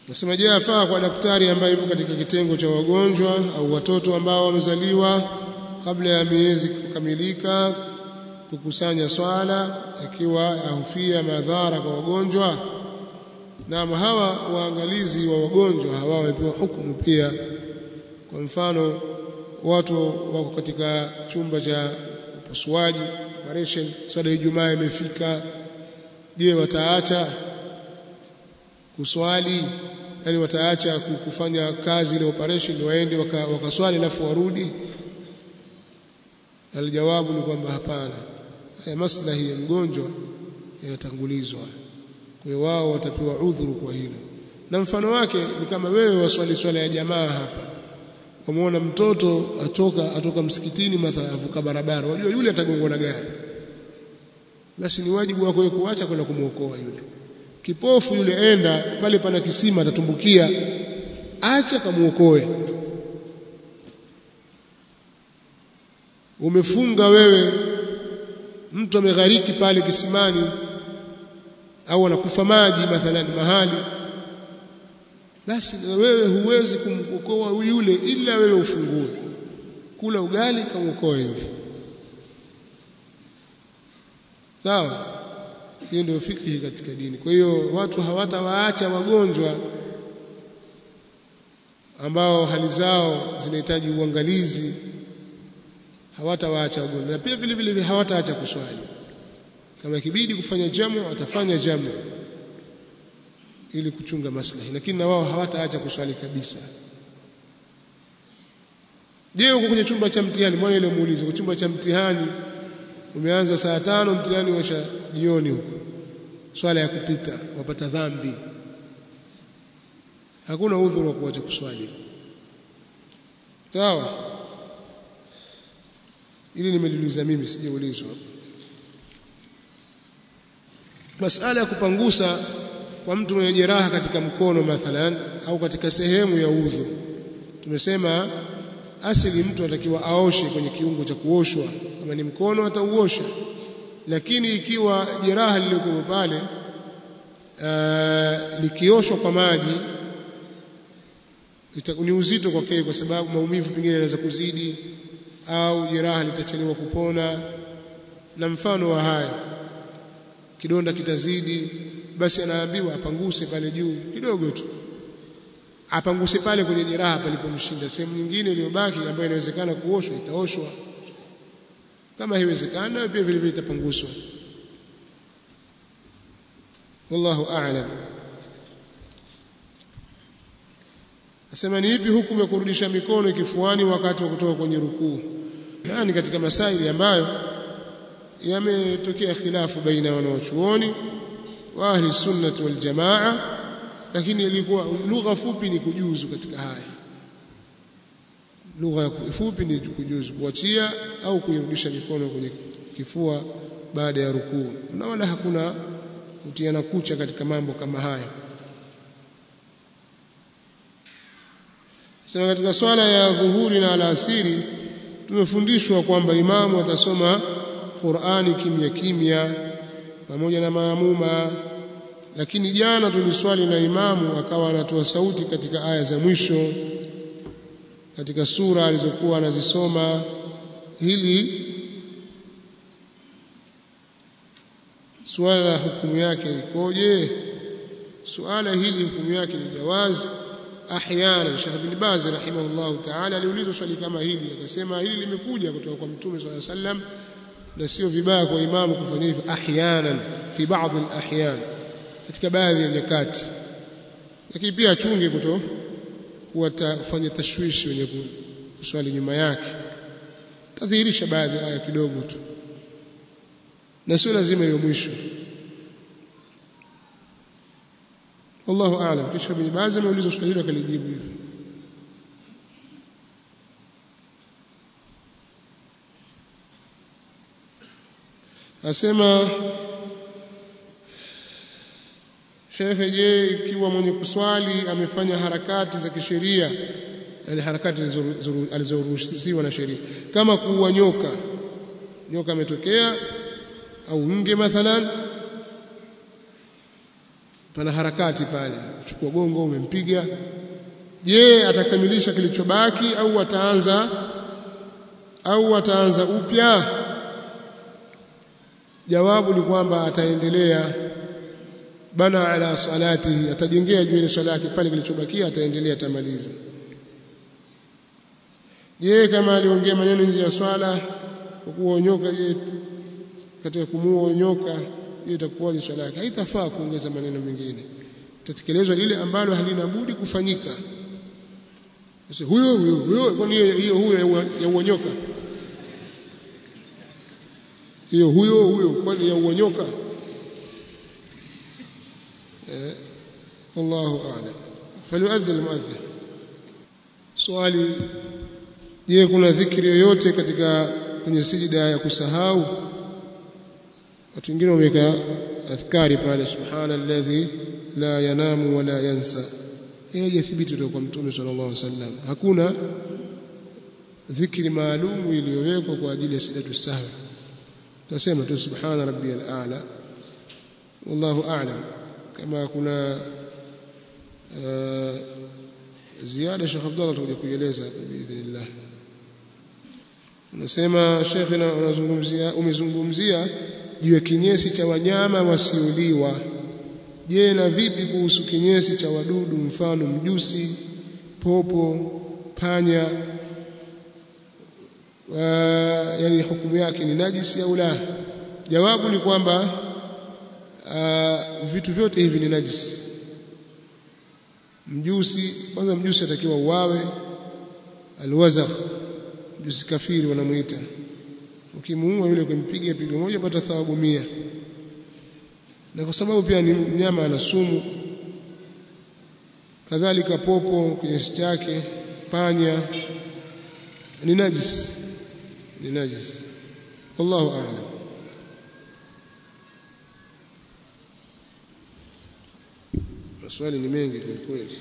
Nasema je, afaa kwa daktari ambaye yupo katika kitengo cha wagonjwa au watoto ambao wamezaliwa kabla ya miezi kukamilika kukusanya swala akiwa ahufia madhara kwa wagonjwa? Na hawa waangalizi wa wagonjwa hawa wamepewa hukumu pia. Kwa mfano, watu wako katika chumba cha upasuaji operation, swala ya Ijumaa imefika, je, wataacha kuswali yani wataacha kufanya kazi ile operation waende wakaswali waka alafu warudi aljawabu ni kwamba hapana haya maslahi ya mgonjwa yanatangulizwa kwa hiyo wao watapewa udhuru kwa hilo na mfano wake ni kama wewe waswali swala ya jamaa hapa wamuona mtoto atoka atoka msikitini mathalan avuka barabara wajua yule atagongwa na gari basi ni wajibu wako wewe kuacha kwenda kumuokoa yule kipofu yule enda pale pana kisima atatumbukia acha kamuokoe umefunga wewe mtu ameghariki pale kisimani au anakufa maji mathalan mahali basi wewe huwezi kumwokoa yule ila wewe ufungue kula ugali kamuokoe yule sawa hiyo ndio fikhi katika dini kwa hiyo watu hawatawaacha wagonjwa ambao hali zao zinahitaji uangalizi hawatawaacha wagonjwa na pia vile vile hawataacha kuswali kama ikibidi kufanya jamu watafanya jamu ili kuchunga maslahi lakini na wao hawataacha kuswali kabisa je uko kwenye chumba cha mtihani mbona ile muulizo kwa chumba cha mtihani umeanza saa tano mtihani washa jioni huko swala ya kupita wapata dhambi hakuna udhuru wa kuacha kuswali sawa ili nimeliuliza mimi sijaulizwa masala ya kupangusa kwa mtu mwenye jeraha katika mkono mathalan au katika sehemu ya udhu tumesema asili mtu anatakiwa aoshe kwenye kiungo cha kuoshwa kama ni mkono atauosha lakini ikiwa jeraha lilikuwa pale uh, likioshwa kwa maji ni uzito kwake kwa sababu maumivu pengine yanaweza kuzidi au jeraha litachelewa kupona na mfano wa haya kidonda kitazidi basi anaambiwa apanguse pale juu kidogo tu apanguse pale kwenye jeraha palipomshinda sehemu nyingine iliyobaki ambayo inawezekana kuoshwa itaoshwa kama haiwezekana pia vile vile itapanguswa wallahu a'lam asema ni ipi hukumu ya kurudisha mikono kifuani wakati wa kutoka kwenye rukuu yani katika masaili ambayo yametokea khilafu baina ya wanawachuoni wa ahli sunnati wal jamaa lakini ilikuwa lugha fupi ni kujuzu katika haya lugha fupi ni kujuzu kuachia au kuirudisha mikono kwenye kifua baada ya rukuu na wala hakuna kutiana kucha katika mambo kama haya sasa katika swala ya dhuhuri na alasiri tumefundishwa kwamba imamu atasoma Qur'ani kimya kimya pamoja na maamuma lakini jana tuliswali na imamu akawa anatoa sauti katika aya za mwisho katika sura alizokuwa anazisoma hili suala la hukumu yake likoje suala hili hukumu yake ni jawazi ahyana Sheikh bin Baz rahimahullah ta'ala aliulizwa swali kama hili akasema hili limekuja kutoka kwa mtume swalla sallam na sio vibaya kwa imamu kufanya hivyo ahyanan fi baadhi alahyan katika baadhi ya nyakati lakini pia achunge kuto kuwafanya tashwishi wenye kuswali nyuma yake tadhihirisha baadhi aya kidogo tu na sio lazima hiyo mwisho wallahu aalam kisha bin Baz ameulizwa swali hilo akalijibu hivyo asema Shekhe, je, ikiwa mwenye kuswali amefanya harakati za kisheria, yani harakati alizoruhusiwa na sheria, kama kuua nyoka, nyoka ametokea au nge mathalan, pana harakati pale kuchukua gongo umempiga je atakamilisha kilichobaki au ataanza au ataanza upya jawabu ni kwamba ataendelea bana ala salatihi atajengea juu ile swala yake pale kilichobakia ataendelea atamaliza je kama aliongea maneno nje ya swala kwa kuonyoka je katika kumuonyoka je itakuwaje swala yake haitafaa kuongeza maneno mengine itatekelezwa lile ambalo halina budi kufanyika sasa huyo huyo huyo kwani hiyo huyo ya uonyoka hiyo huyo huyo kwani ya uonyoka eh wallahu a'lam falyu'adhdhin almu'adhdhin swali je kuna dhikri yoyote katika kwenye sijida ya kusahau watu wengine wameweka adhkari pale subhanalladhi la yanamu wala yansa yeye thibiti kutoka kwa mtume sallallahu alaihi wasallam hakuna dhikri maalum iliyowekwa kwa ajili ya sijatu sahwi tasema tu subhana rabbiyal a'la wallahu a'lam kama kuna ziada Sheikh Abdullah tutakuja kuieleza biidhnillah Unasema Sheikh unazungumzia umezungumzia juu ya kinyesi cha wanyama wasioliwa je na vipi kuhusu kinyesi cha wadudu mfano mjusi popo panya wa, yani hukumu yake ni najisi au la jawabu ni kwamba uh, vitu vyote hivi ni najisi mjusi kwanza mjusi atakiwa uwawe alwazakh mjusi kafiri wanamuita ukimuua yule kumpiga pigo moja pata thawabu mia na kwa sababu pia ni mnyama ana sumu kadhalika popo kinyesi chake panya ni najis ni najis wallahu a'lam maswali ni mengi kwa kweli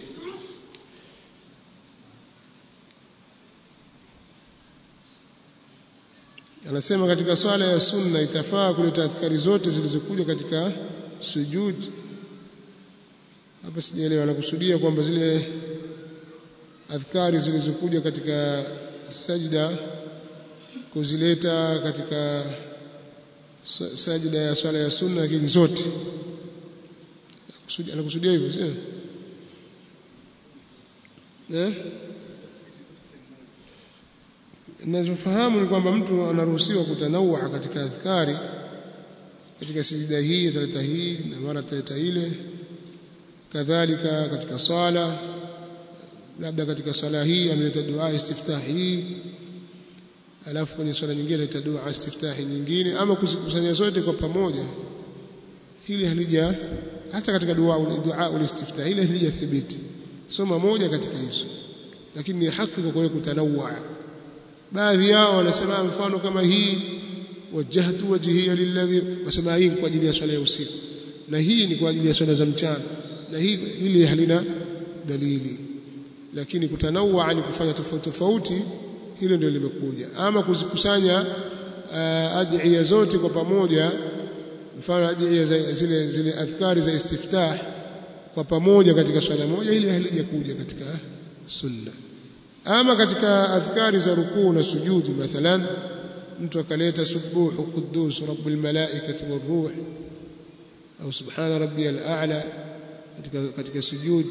anasema katika swala ya sunna itafaa kuleta adhkari zote zilizokuja katika sujud hapa sijaelewa anakusudia kwamba zile adhkari zilizokuja katika sajda kuzileta katika sajda ya swala ya sunna lakini zote anakusudia hivyo sio eh ninachofahamu ni kwamba mtu anaruhusiwa kutanawaa katika adhkari katika sijida hii ataleta hii na mara ataleta ile kadhalika katika sala labda katika sala hii ameleta dua istiftah hii alafu kwenye swala nyingine ataleta dua istiftah nyingine ama kuzikusanya zote kwa pamoja hili halija hata katika dua dua ulistiftah ile halija thibiti soma moja katika hizo lakini ni haki kwa kuwe kutanawaa baadhi yao wanasema mfano kama hii wajjahtu wajhiya lilladhi wasema hii kwa ajili ya swala ya usiku na hii ni kwa ajili ya swala za mchana na hii hili halina dalili lakini kutanawaa ni kufanya tofauti tofauti hilo ndio limekuja ama kuzikusanya uh, adhiya zote kwa pamoja mfano adhiya zile zile adhkari za istiftah kwa pamoja katika swala moja hili halijakuja katika sunna ama katika adhkari za rukuu na sujudi mathalan mtu akaleta subuhu quddus rabbul malaikati waruh au subhana rabbiyal a'la katika katika sujud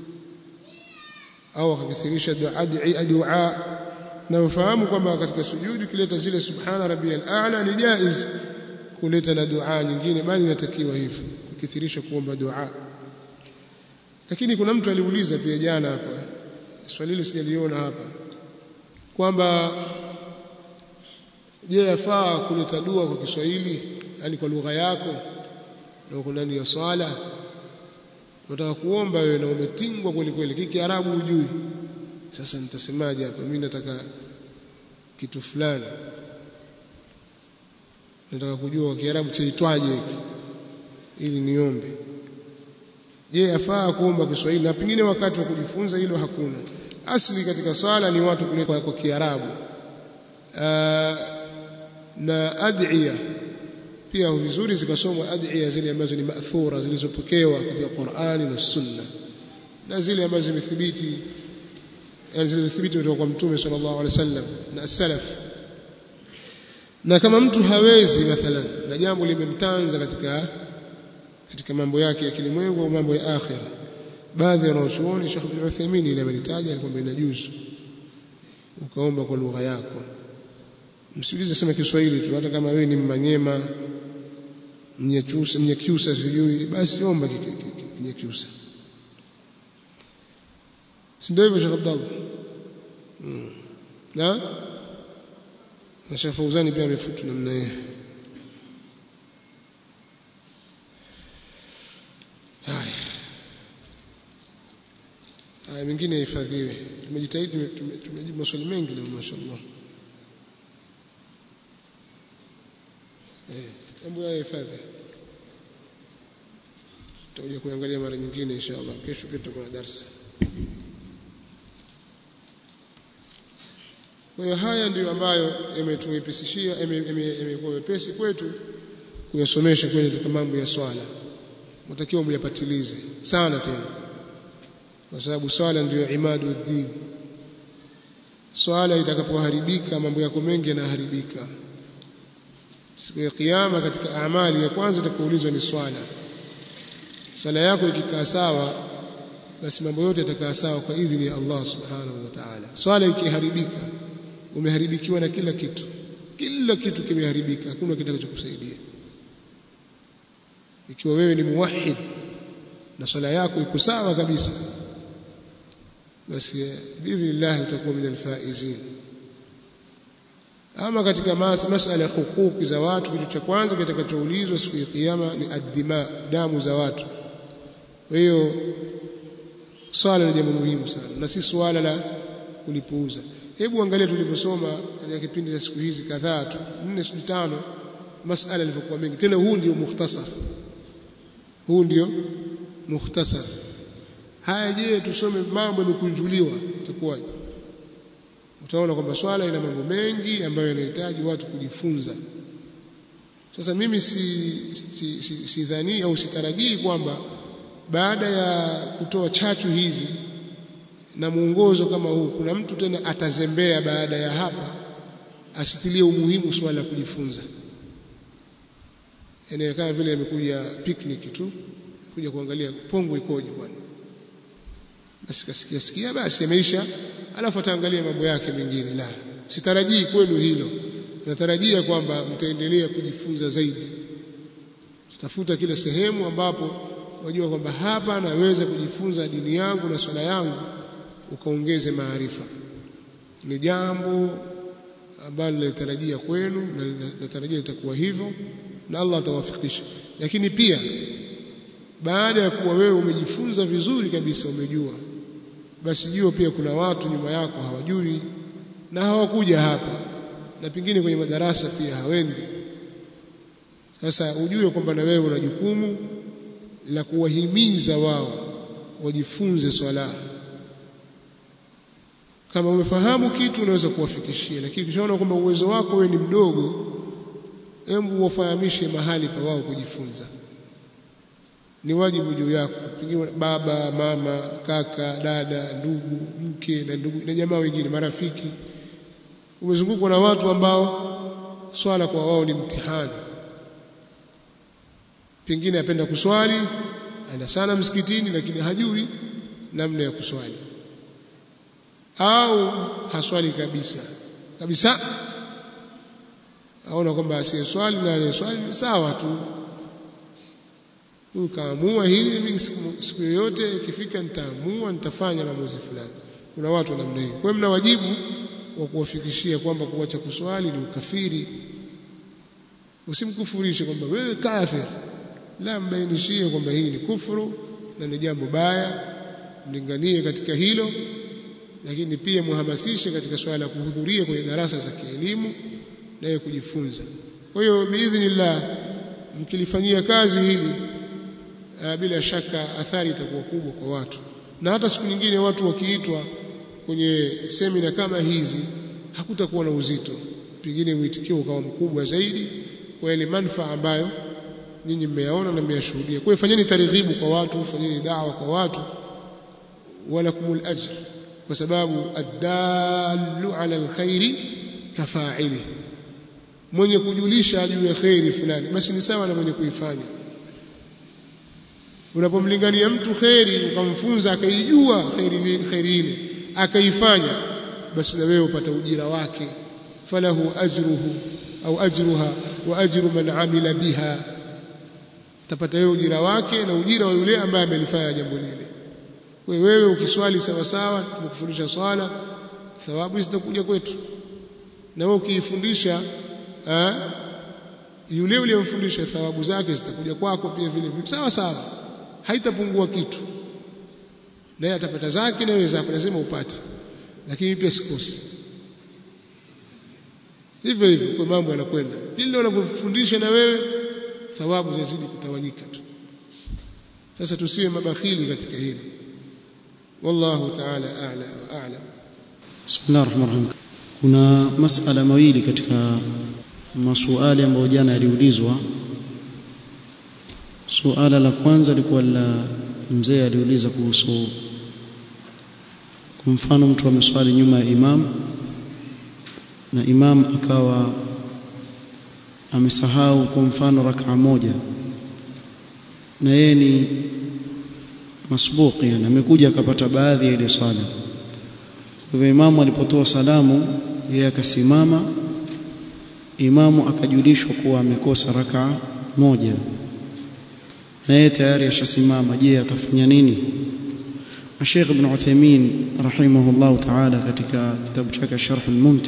au akakithirisha dua dua na ufahamu kwamba katika sujudi ukileta zile subhana rabbiyal a'la ni jaiz kuleta na dua nyingine bali inatakiwa hivyo kukithirisha kuomba dua lakini kuna mtu aliuliza pia jana hapa swali hili sijaliona hapa kwamba je yafaa kuleta dua kwa Kiswahili yani kwa lugha yako na uko ndani ya swala unataka kuomba wewe na umetingwa kweli kweli kiki Kiarabu hujui sasa nitasemaje hapa mimi nataka kitu fulani nataka kujua kwa Kiarabu chaitwaje hiki ili niombe je yafaa kuomba Kiswahili na pengine wakati wa kujifunza hilo hakuna asli katika swala ni watu kuleta kwa Kiarabu na adhiya pia vizuri zikasomwa adhiya zile ambazo ni ma'thura zilizopokewa katika Qur'ani na Sunna na zile ambazo zimethibiti yani zilizothibiti kutoka kwa Mtume sallallahu alaihi wasallam na salaf na kama mtu hawezi mathalan na jambo limemtanza katika katika mambo yake ya kilimwengu au mambo ya akhira baadhi ya wanachuoni Sheikh Ibn Uthaymeen ile amelitaja alikwambia inajuzu ukaomba kwa lugha yako msiulize sema Kiswahili tu hata kama wewe ni Mmanyema Mnyachusa Mnyakyusa sijui basi omba Kinyakyusa si ndio hivyo Sheikh Abdallah hmm. na na Sheikh Fauzani pia amefutu namna hiyo haya haya mengine yahifadhiwe tumejitahidi tumejibu maswali mengi leo mashaallah eh hebu yahifadhi tutakuja kuangalia mara nyingine inshallah kesho pia tutakuwa na darasa Kwa hiyo haya ndiyo ambayo yametuwepesishia yamekuwa wepesi kwetu kuyasomesha kwenye katika mambo ya swala. Mtakiwa myapatilize sana tena. Kwa sababu swala ndiyo imadu din. Swala itakapoharibika mambo yako mengi yanaharibika. Siku ya kiyama katika amali ya kwanza itakayoulizwa ni swala. Swala yako ikikaa sawa basi mambo yote yatakaa sawa kwa idhini ya Allah subhanahu wa ta'ala. Swala ikiharibika umeharibikiwa na kila kitu kila kitu kimeharibika hakuna kitakachokusaidia ikiwa wewe ni muwahhid na swala yako iko sawa kabisa basi biidhnillah utakuwa min alfaizin ama katika mas masala ya hukuki za watu kitu cha kwanza kitakachoulizwa siku ya kiyama ni addima damu za watu kwa hiyo swala ni jambo muhimu sana na si swala la kulipuuza hebu angalia tulivyosoma katika kipindi cha siku hizi kadhaa tu nne siku tano masala yalivyokuwa mengi tena huu ndio mukhtasar huu ndio mukhtasar haya je tusome mambo yamekunjuliwa itakuwaje utaona kwamba swala ina mambo mengi ambayo yanahitaji watu kujifunza sasa mimi si si, si, si dhani au sitarajii kwamba baada ya kutoa chachu hizi na mwongozo kama huu kuna mtu tena atazembea baada ya hapa asitilie umuhimu swala la kujifunza yani kama vile amekuja picnic tu kuja kuangalia pongo ikoje kwani basi kasikia sikia basi ameisha alafu ataangalia mambo yake mengine la sitarajii kwenu hilo natarajia kwamba mtaendelea kujifunza zaidi tutafuta kila sehemu ambapo wajua kwamba hapa naweza kujifunza dini yangu na swala yangu ukaongeze maarifa ni jambo ambalo natarajia kwenu na natarajia litakuwa hivyo na Allah atawafikisha lakini pia baada ya kuwa wewe umejifunza vizuri kabisa umejua basi jua pia kuna watu nyuma yako hawajui na hawakuja hapa na pengine kwenye madarasa pia hawendi sasa ujue kwamba na wewe una jukumu la kuwahimiza wao wajifunze swala kama umefahamu kitu unaweza kuwafikishia lakini ukishaona kwamba uwezo wako wewe ni mdogo hebu wafahamishe mahali pa wao kujifunza ni wajibu juu yako pengine baba mama kaka dada ndugu mke na ndugu na jamaa wengine marafiki umezungukwa na watu ambao swala kwa wao ni mtihani pengine apenda kuswali aenda sana msikitini lakini hajui namna ya kuswali au haswali kabisa kabisa aona kwamba asiyeswali na anayeswali sawa tu huyu kaamua hili mimi siku yoyote ikifika nitaamua nitafanya maamuzi fulani kuna watu wa namna hiyo kwa hiyo mna wajibu wa kuwafikishia kwamba kuacha kuswali ni ukafiri usimkufurishe kwamba wewe kafir la mbainishie kwamba hii ni kufuru na ni jambo baya mlinganie katika hilo lakini pia muhamasishe katika swala la kuhudhuria kwenye darasa za kielimu naye kujifunza kwa hiyo biidhnillah mkilifanyia kazi hili uh, bila shaka athari itakuwa kubwa kwa watu na hata siku nyingine watu wakiitwa kwenye semina kama hizi hakutakuwa na uzito pengine mwitikio ukawa mkubwa zaidi kwa ile manufaa ambayo nyinyi mmeyaona na mmeyashuhudia kwa hiyo fanyeni targhibu kwa watu fanyeni da'wa kwa watu walakumul ajr kwa sababu ad-dallu ala alkhairi kafa'ili mwenye kujulisha juu ya khairi fulani basi ni sawa na mwenye kuifanya unapomlingania mtu khairi ukamfunza akaijua khairi khairi ile akaifanya basi na wewe upata ujira wake falahu ajruhu au ajruha wa ajru man amila biha utapata wewe ujira wake na ujira wa yule ambaye amelifanya jambo lile wewe ukiswali sawa sawa tumekufundisha swala thawabu zitakuja kwetu na wewe ukiifundisha yule uliyemfundisha thawabu zake zitakuja kwako pia vile vile sawa sawa haitapungua kitu naye atapata zake na wewe zako lazima upate lakini pia sikosi hivyo hivyo kwa mambo yanakwenda kile unavyofundisha na wewe thawabu zazidi kutawanyika tu sasa tusiwe mabakhili katika hili wallahu ta'ala a'la wa a'lam bismillahir rahmanir rahim kuna masala mawili katika masuali ambayo jana yaliulizwa suala la kwanza lilikuwa la mzee aliuliza kuhusu kwa mfano mtu ameswali nyuma ya imam na imam akawa amesahau kwa mfano rak'a moja na yeye ni masbuqi yani amekuja akapata baadhi ya ile swala kwa hivyo imamu alipotoa salamu yeye akasimama imamu akajulishwa kuwa amekosa rak'a moja na yeye tayari ashasimama je atafanya nini Sheikh Ibn Uthaymeen rahimahullah ta'ala katika kitabu chake Sharh al-Mumti'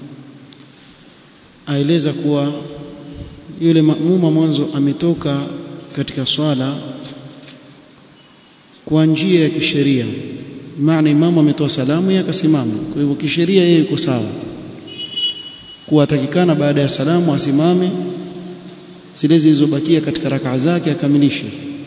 aeleza kuwa yule maamuma mwanzo ametoka katika swala kwa njia ya kisheria maana imamu ametoa salamu yeye akasimama kwa hivyo kisheria yeye yuko sawa kuwatakikana baada ya salamu asimame zile zilizobakia katika rakaa zake akamilishe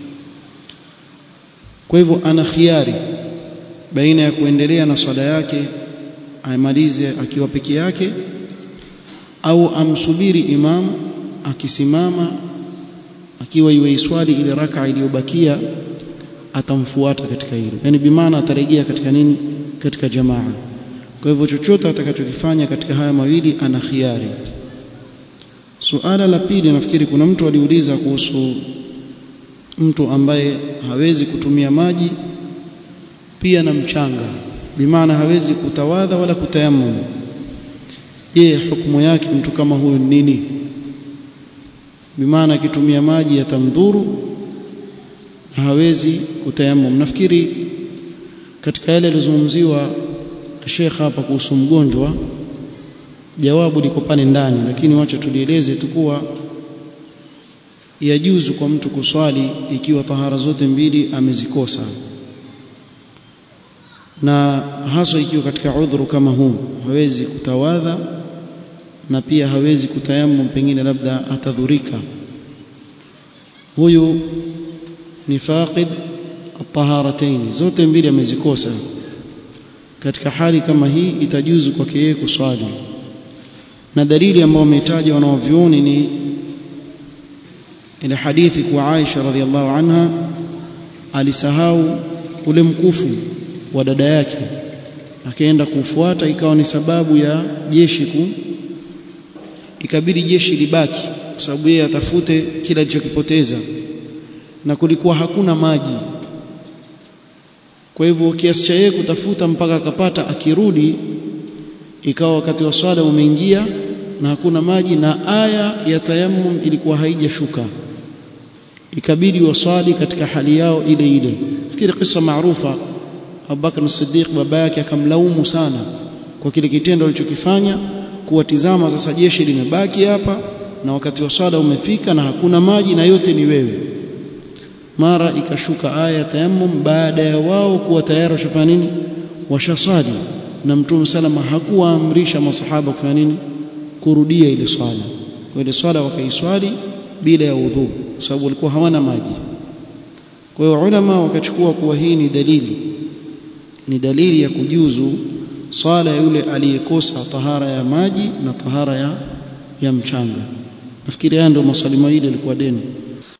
kwa hivyo ana khiari baina ya kuendelea na swala yake amalize akiwa peke yake au amsubiri imam akisimama akiwa iwe iswali ile raka iliyobakia atamfuata katika hilo yani bimaana atarejea katika nini katika jamaa kwa hivyo chochote atakachokifanya katika haya mawili ana khiari suala la pili nafikiri kuna mtu aliuliza kuhusu mtu ambaye hawezi kutumia maji pia na mchanga bimaana hawezi kutawadha wala kutayammum je hukumu yake mtu kama huyu nini bimaana akitumia maji yatamdhuru na hawezi kutayammum nafikiri katika yale yalizungumziwa Sheikh hapa kuhusu mgonjwa jawabu liko pale ndani lakini wacha tulieleze tu kuwa yajuzu kwa mtu kuswali ikiwa tahara zote mbili amezikosa na haswa ikiwa katika udhuru kama huu hawezi kutawadha na pia hawezi kutayammum pengine labda atadhurika huyu ni faqid at-taharatayn zote mbili amezikosa katika hali kama hii itajuzu kwake yeye kuswali na dalili ambayo wametaja wanaovioni ni ile hadithi kwa Aisha radhiallahu anha alisahau ule mkufu wa dada yake akaenda kufuata ikawa ni sababu ya jeshi ku ikabidi jeshi libaki kwa sababu yeye atafute kila alichokipoteza na kulikuwa hakuna maji kwa hivyo kiasi cha yeye kutafuta mpaka akapata akirudi ikawa wakati wa swala umeingia na hakuna maji na aya ya tayammum ilikuwa haijashuka ikabidi waswali katika hali yao ile ile fikiri kisa maarufa Abubakar Siddiq baba yake akamlaumu sana kwa kile kitendo alichokifanya kuwatizama sasa jeshi limebaki hapa na wakati wa swala umefika na hakuna maji na yote ni wewe mara ikashuka aya ya tayammum baada ya wao kuwa tayari washafanya nini washaswali na mtume salama hakuwaamrisha masahaba kufanya nini kurudia ile swala kwa ile swala wakaiswali bila ya udhu kwa sababu walikuwa hawana maji kwa hiyo ulama wakachukua kuwa hii ni dalili ni dalili ya kujuzu swala ya yule aliyekosa tahara ya maji na tahara ya, ya mchanga nafikiri haya ndio maswali mawili yalikuwa deni